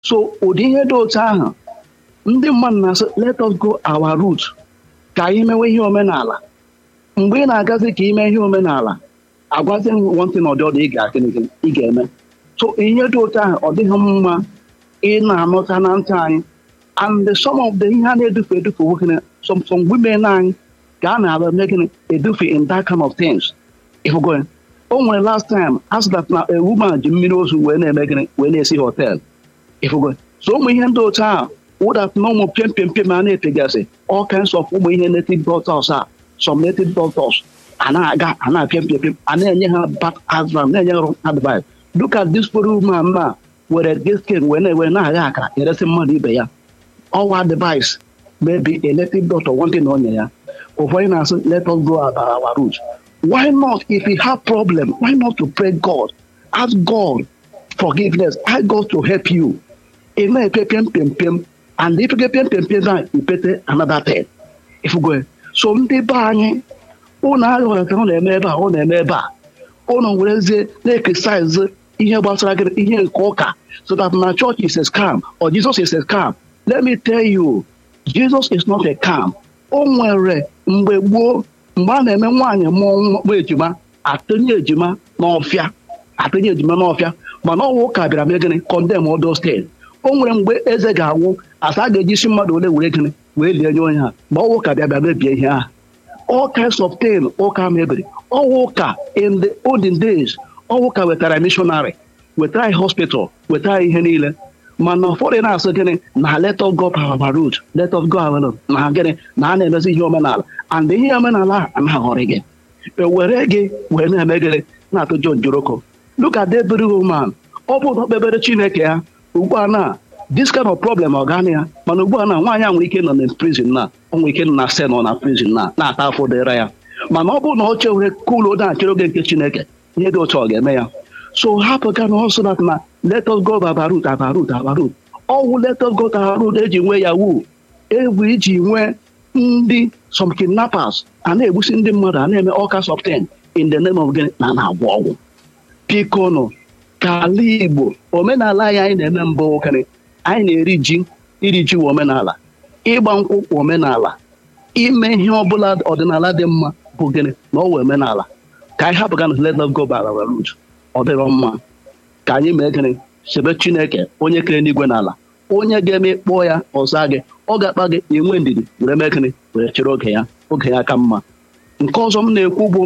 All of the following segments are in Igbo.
so ụdị ihe dị otu ahụ ndị mmadụ na-asị let us go our route ka anyị mewe ihe omenala mgbe ị na-agazi ka ime ihe omenala agwazi nwantị na ọdị ọdụ ị ga-akịnịkịnị ị ga-eme so ihe dị otu ahụ ọ dịghị mma ị na-anụta na ntị anyị and some of the ihe a na-edufe edufe nwoke some some women anyị ka a na-abịa mee gịnị edufe in that kind of things ịhụgo ya o nwere last time a sị that na a woman ji mmiri ozu wee na-eme gịnị wee na-esi hotel ịhụgo ya so ụmụ ihe ndị otu ahụ wụdat na ụmụ pịam pịam pịam a na-epegasị all kinds of ụmụ ihe native doctors a some native doctors a na-aga a na-apịam pịam pịam a na-enye ha bad advice na-enye ha wrong advice look at this poor woman na were giskin wee na-ewe na-agha akara eresi mmadụ ibe ya ọwa advice maybe a native doctor wanting na onye ya ụfọdụ na-asị let us go about our route why not if you have problem why not to pray god ask god forgiveness ask god to help you ị na-epe pịam pịam pịam and if you get pịam pịam pịam na ipete another thing ifugo so ndị be anyị ụnụ aghọrọta ọ na-eme ebe a ọ na-eme ebe a ụnụ werezie na-ekesaizi ihe gbasara gị ihe nke ụka so that na church is a scam or Jesus is a scam let me tell you Jesus is not a scam o nwere mgbe gboo mgbe a na-eme nwaanyị mụọ nwa ejima atụnye ejima n'ọfịa atụnye ejima n'ọfịa mana ọnwụ ụka bịara mee gịnị condemn all those things o nwere mgbe eze ga-anwụ asa a ga-eji isi mmadụ ole were gịnị wee lie nye onye ha ma ọnwụ ụka bịa bịa mebie ihe ahụ all kinds of things ụka mebiri ọnwụ ụka in the olden days ọnwụ ụka wetara missionary wetara hospital wetara ihe niile mana ụfọdụ na-asị gịnị na let us go our route let us go our route na gịnị na a na-emezi ihe omenala and ihe omenala ahụ anaghọrị gị ewere gị wee na-eme gịnị na-atụ John Joroko look at that very woman ọ bụ na okpebere Chineke ya ugbu a na this kind of problem ọ gaghị ya mana ugbu a na nwaanyị a nwere ike nọ na prison na ọ nwere ike nọ na sel nọ na prison na na-ata afọ dịra ya mana ọ bụrụ na ọ chere kulo na-achere oge nke Chineke ihe dị otu ọ ga-eme ya so hapụ ga na ọsọ that na let us go abarut abarut abarut ọwụ let us go abarut eji nwee yawu egwu iji nwee ndị some kidnappers a na-egbusi ndị mmadụ a na-eme all kinds of things in the name of gịnị na na-agwọ ọgwụ biko nụ ka ala Igbo omenala anyị anyị na-eme mbụ okere anyị na-eri ji iri ji omenala ịgba nkwụ omenala ime ihe ọbụla ọdịnala dị mma bụ gịnị na ọwụ omenala ka anyị hapụ gana let us go by our route ọ dịrọ mma ka anyị mee gịnị chebe Chineke onye kere n'igwe n'ala onye ga-eme kpọọ ya ọza gị ọ ga-akpa gị enwe ndidi were mee gịnị were chere oge ya oge ya ka mma nke ọzọ m na-ekwu bụ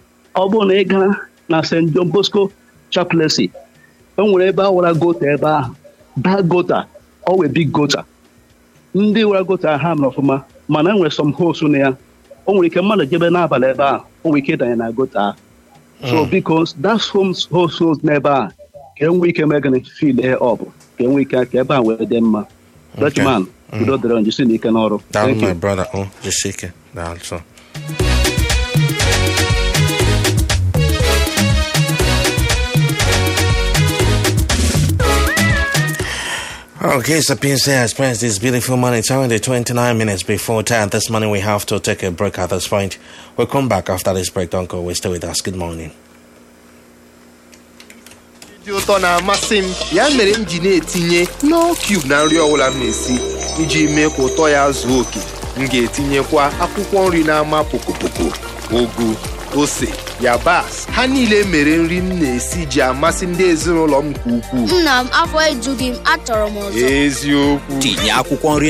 ọ bụrụ na ị gaa na St. John Bosco chaplaincy e nwere ebe a wara gota ebe ahụ da gota ọ wee big gota ndị wara gota ha mere ọfụma mana e nwere some holes na ya o nwere ike mmadụ jebe n'abalị ebe ahụ o nwere ike ịdanye na gota ahụ so biko that's homes holes holes n'ebe a ka enwee ike mee gịnị fill air up ka enwee ike ka ebe a wee dị mma Dutchman udo dịrị njisi n'ike n'ọrụ Daalụ my brother oh jisie ike daalụ so Okay, so PNC has spent this beautiful morning. It's only 29 minutes before 10. This morning we have to take a break at this point. We'll come back after this break. Don't go away. Stay with us. Good morning. dị ụtọ na-amasị m ya mere m ji na-etinye no cube na nri ọbụla m na-esi iji mee ka ụtọ ya zuo oke m ga-etinyekwa akwụkwọ nri na-ama pokopoko ugu ose yabasị ha niile mere nri m na-esi ji amasị ndị ezinụlọ m nke ukwuu nna m afọ ejughị m achọrọ m ọzọ eziokwu tinye akwụkwọ nri